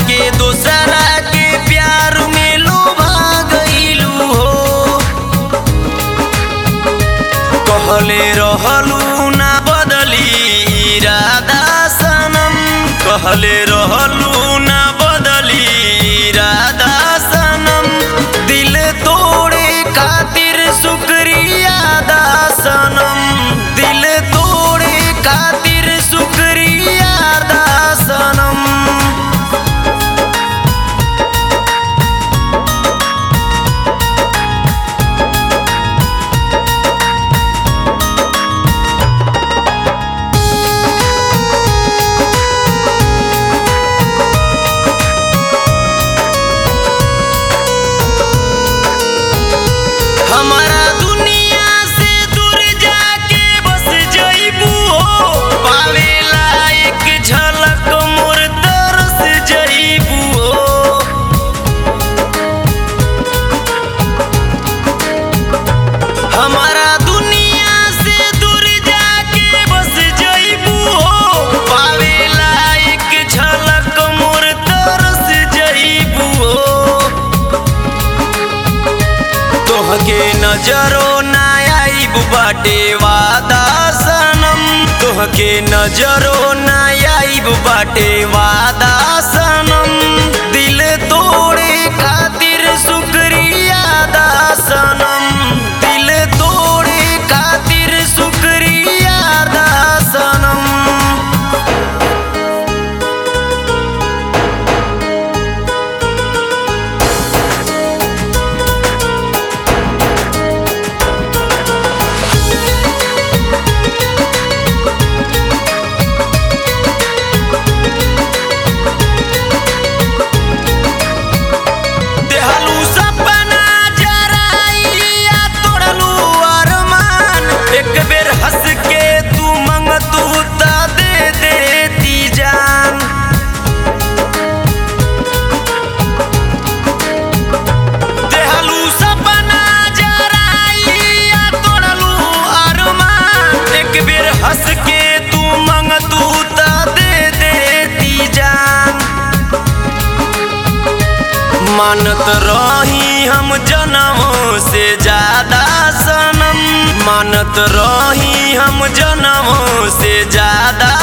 के दोसरा के प्यार में लोभा गईलू हो कहले रहलू ना बदली इरादा सनम कहले रहलू ना बदली इरादा सनम दिल तोड़े खातिर शुक्रिया दा सनम दिल तोड़े खातिर शुक्रिया दा सनम हमारा दुनिया से दूर जाके बस जइबू हो पावेला एक झलक मोर तरस जइबू हो हमारा दुनिया से दूर जाके बस जइबू हो पावेला एक झलक मोर तरस जइबू हो तोहके नजरो ना आईब बाटे वादा सनम तोहके नजरो ना आईब बाटे वादा सनम दिल तोड़े खातिर शुक्रिया दा सनम दिल तोड़े खातिर शुक्रिया दा सनम देहलू सपना जराइया तोड़लू अरमान एक बेर हंस के तू मंगतू त दे देती जान देहलू सपना जराइया तोड़लू अरमान एक बेर हंस के तू मंगतू त दे देती जान मानत रही हम जनमों से ज्यादा सनम मानत रही हम जनमों से ज्यादा